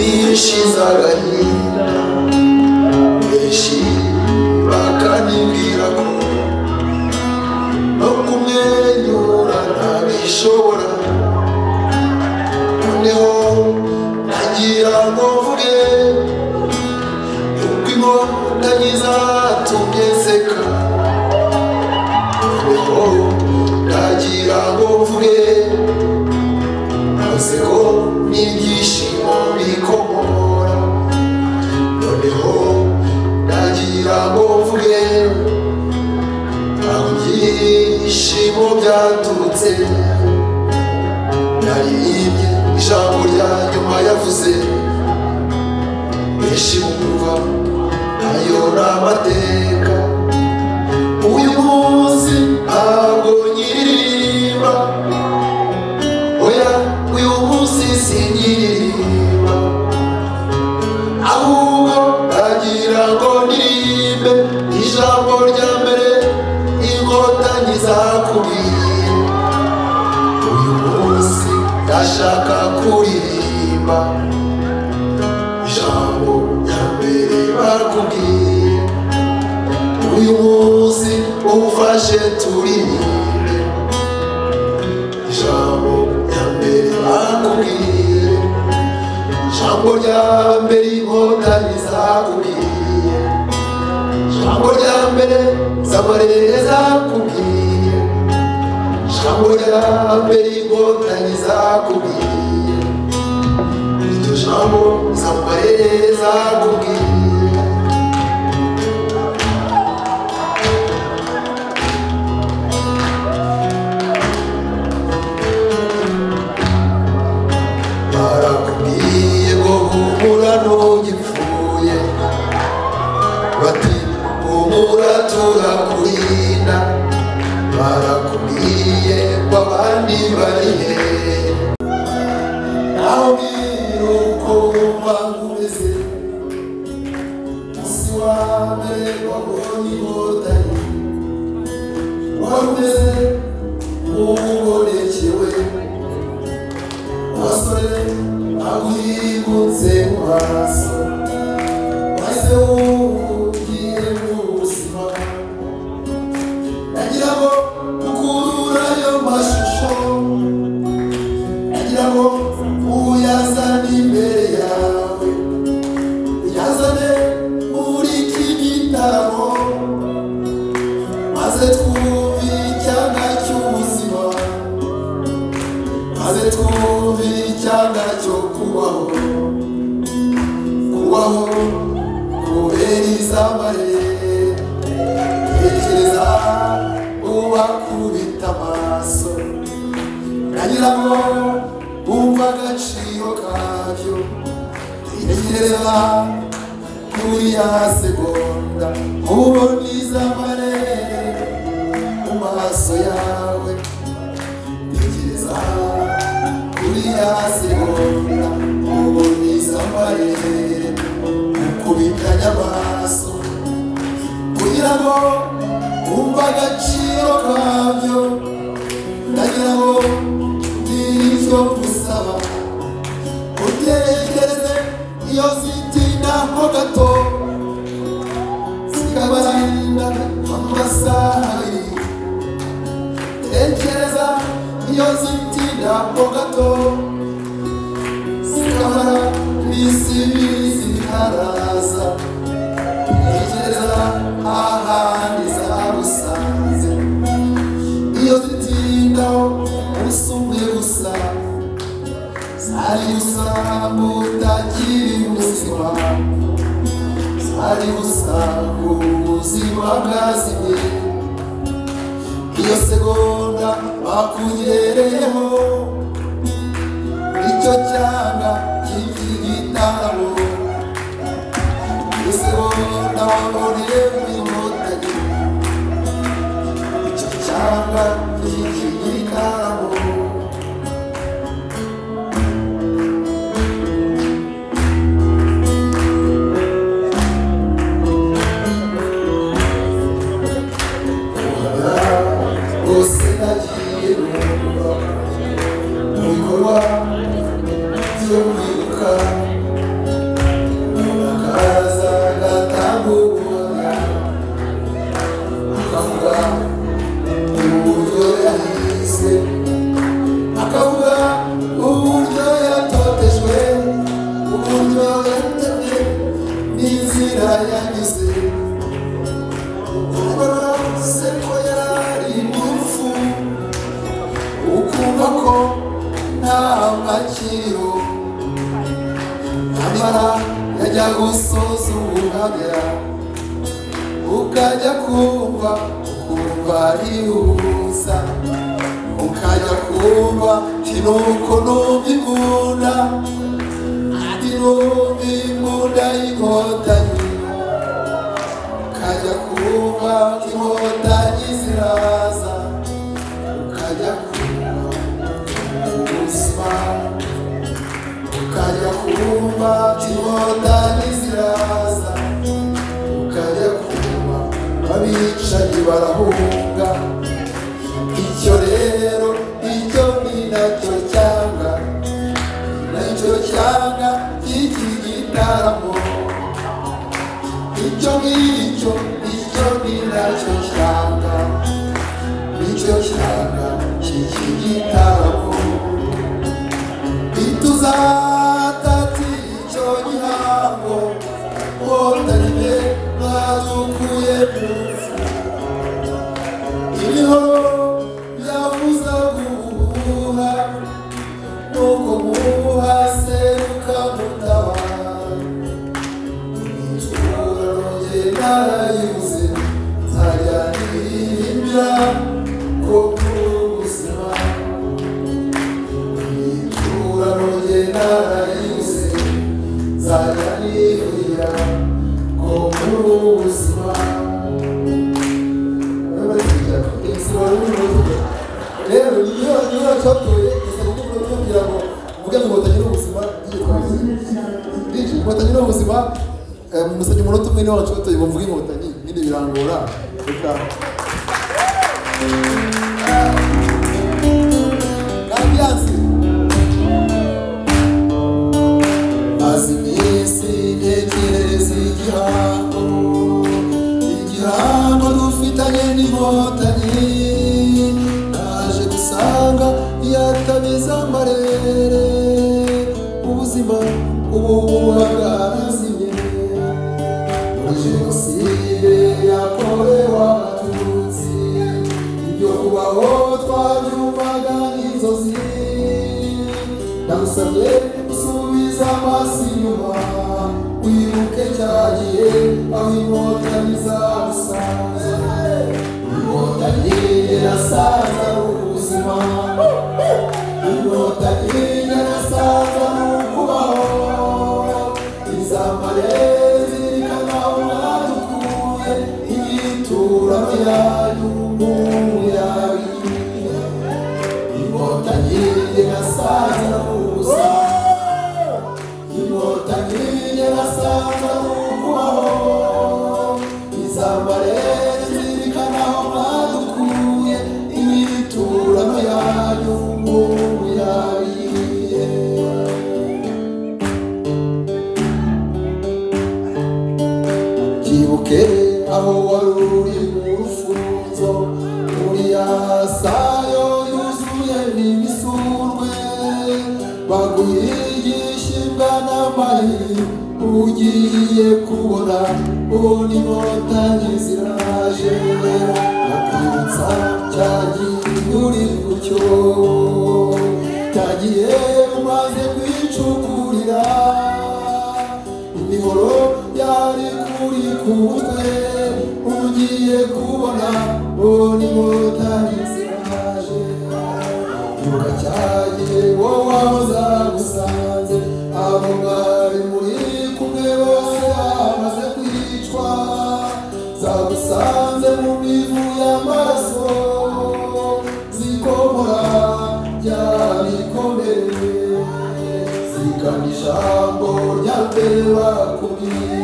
nkiza agahinda benshi bakanibwira ko no kumwenyura ntabishobora noneho ntagira ngo mvuge yuko inkotanyi zatumye nseka noneho ntagira ngo mvuge Seko n'ibyishimo bikomora noneho nagira ngo mvuge ntabwo ibyishimo byaturutse naririmbye ijambo rya nyuma yavuze benshi bumva ayo ni amateka uyu munsi ntabwo nyiririmba oya uyu munsi singiririmba ahubwo nagira ngo ndirimbe ijambo rya mbere inkotanyi zakuriye uyu munsi ndashaka kuririmba ijambo rya mbere bakubwiye uyu munsi umfashe turirimbe ijambo rya mbere bakubwiye ijambo rya mbere inkotanyi zakubwiye ijambo rya mbere zamarere zakubwiye ijambo rya mbere inkotanyi zakubwiye iryo jambo zamarere zakubwiye barakubwiye ngo humura ntugipfuye bati humura turakurinda barakubwiye ngo abandi bari hehe nawe mbwira uko wumva umeze umunsi wa mbere wabonye inkotanyi wari umeze nk'ubonekewe umusore ahwibutse mu maso maze wumvire mu buzima nagira ngo ukura ayo mashusho nagira ngo uyazane imbere yawe uyazane muri iki gitaramo maze twumve icyanga cy'ubuzima maze twumve icyanga cyo kubaho kubaho kubera izamare tekereza ubakubita amaso nagira ngo wumve agaciro kabyo tekereza kuriya segonda ubona izamare mu maso yawe tekereza kuriya segonda ubona izamarere ukubitanya amaso kugira ngo wumve agaciro kabyo ndagira ngo ugire icyo gusaba utekereze iyo zitinda ho gato zikabarinda amasaha abiri tekereza iyo zitinda ho gato zikamara iminsi ibiri zitaraza tekereza ahandi zabusanze iyo zitindaho umunsi umwe gusa zari gusa utakiri muzima zari gusa ubuzima bwazimiye iyo segonda bakugereyeho icyo cyanga cy'iki gitaramo iyo segonda waboneye inkotanyi icyo cyanga cy'iki gitaramo bose nagiye numva mu bikorwa byo kwibuka ukaramya ukajya kumva ukumva arihuza ukajya kumva kinuko numva imbunda ati numva imbunda y'inkotanyi ukajya kumva inkotanyi ziraza ukajya kumva ubuzima ukajya kumva inkotanyi ziraza ukajya kumva abicanyi barahunga icyo rero icyo ni nacyo cyanga nacyo cyanga cy'iki gitaramo icyo ngicyo icyo ni nacyo cyanga nicyo cyanga cy'iki gitaramo ituzatati icyo gihango wotariye mwazukuye munsi iriho yavuza guhuha nuko muha seruka mutabara icurange narayibuze nzajya nirimbira ko muri ubuzima rero niyo niyo cyatuye isaba ko umuntu kugira ngo uvuge ngo batagira ubuzima igikomeze byinshi inkotanyi ni ubuzima musabye umunota umwe niwe wacotoye ngo mvuge inkotanyi nyine birangora reka nabyanze Maze iminsi ntekereza igihango Igihango dufitanye n'inkotanyi Naje gusanga yatabiza amarere Ubuzima ubu bwazimye Muri jenoside yakorewe abatutsi Ibyo kubaho twabyumvaga n'inzozi ndagusabye gusubiza amaso inyuma wibuke cyagiye aho inkotanyi zagusanze inkotanyi irasaza ubuzima inkotanyi irasaza kubaho izamare zirikana mwadukuye imyiturano yanyu mu yabiye inkotanyi irasaza ubuzima inkotanyi irasaza kubaho izambare zirikanaho mwadukuye imyiturano yanyu mu yabiye byibuke aho wari uri mu rufunzo muri yasayo yuzuye imisurwe baguhigisha imbwa n'amari ugiye kubona ubu n'inkotanyi ziraje bakwibutsa cya gihe uri ku cyo cya gihe umaze kwicukurira imihoro yari kuri ku mutwe ugiye kubona boni motari ziraje ibuka cyagihe wowe ahoza gusanze abo mwari muri kumwe bose bamaze kwicwa zagusanze mu mivu y'amaraso zikomora bya bikomere zigana ijambo rya mbere bakubwiye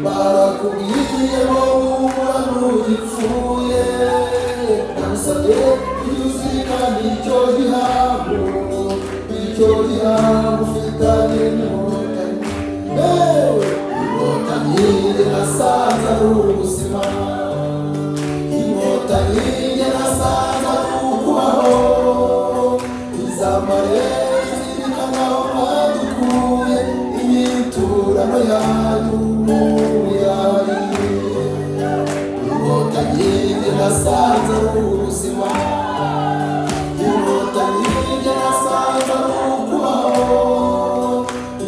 barakubwiye ngo humura ntugipfuye ndagusabye ntuzigane icyo gihango icyo gihango ufitanye n'inkotanyi yewe inkotanyi irasaza ari ubuzima inkotanyi irasaza ari ukubaho izamare zirikanaho badukuye imyiturano yanyu muyariye inkotanyi irasaza ari ubuzima inkotanyi irasaza ari ukubaho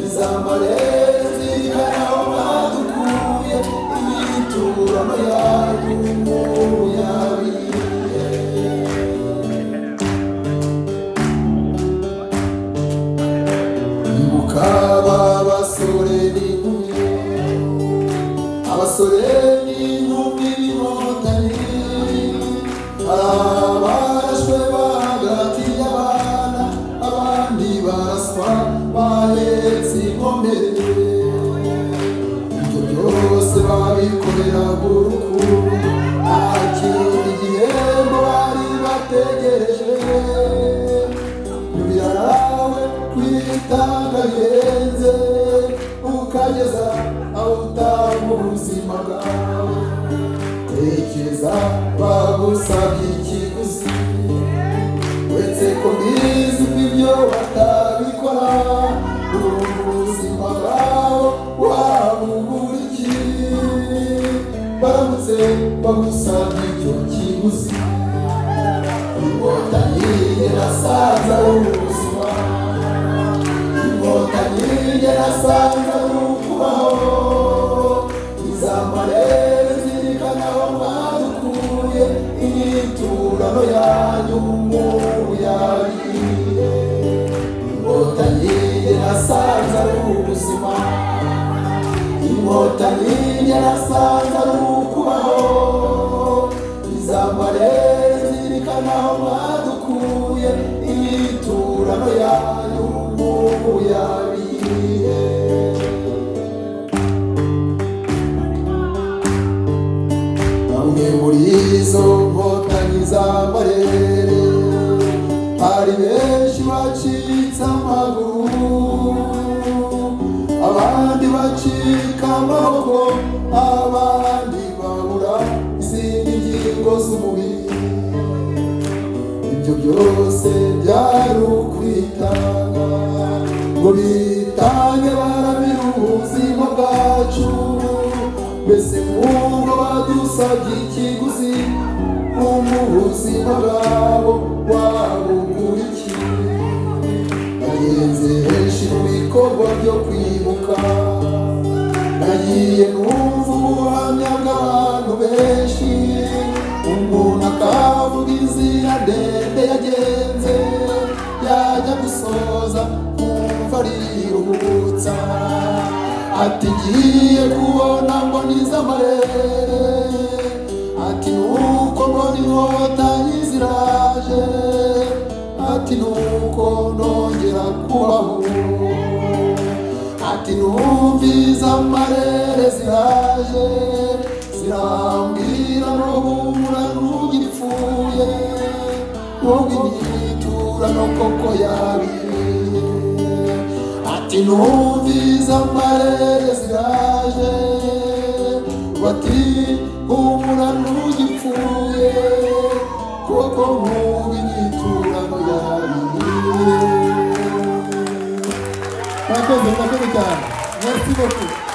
izambare zirikanaho badukuye barashwe bahagatiye abana abandi baraswa bahetse inkomere ibyo byose babikorera urukundo nta kindi gihembo bari bategereje birawe kwitanga birenze ukageza aho utanga ubuzima bwawe tekereza bagusabye ikiguzi uretse ko bizi ibyo batabikora urumva ubuzima bwawe wabubura iki baramutse bagusabye icyo kiguzi inkotanyi nasanze ari ubuzima inkotanyi nasanze ari ukubaho izambare zirikana aho mwadukuye imyiturano yanyu umuntu yabiriye inkotanyi nasanze ari ubuzima inkotanyi nasanze ari ukubaho izambare zirikana aho mwadukuye imyiturano yanyu umuntu yabiriye bamwe muri izo nkotanyi z'amarere hari benshi bacitse amaguru abandi bacika amaboko abandi babura izindi ngingo z'umubiri ibyo byose byari ukwitanga ngo bitange barabira ubuzima bwacu mbese nk'ubwo badusabye ikiguzi nk'ubu ubuzima bwabo wabugurikiye nagenze henshi mu bikorwa byo kwibuka nagiye numva ubuhamya bw'abantu benshi umuntu akavuga inzira ndende yagenze yajya gusoza kumva ariruhutsa ati ngiye kubona ngo nizamarere ati nuko mbona inkotanyi ziraje ati nuko nongera kubaho ati numviza amarere ziraje zirambwira no humura ntugire ipfuye nubwo imyitura no koko yabiye ati numviza amarere ziraje bati humura ntugire ipfuye kuko nubwo imyitura no yabiye murakoze murakoze cyane merci beaucoup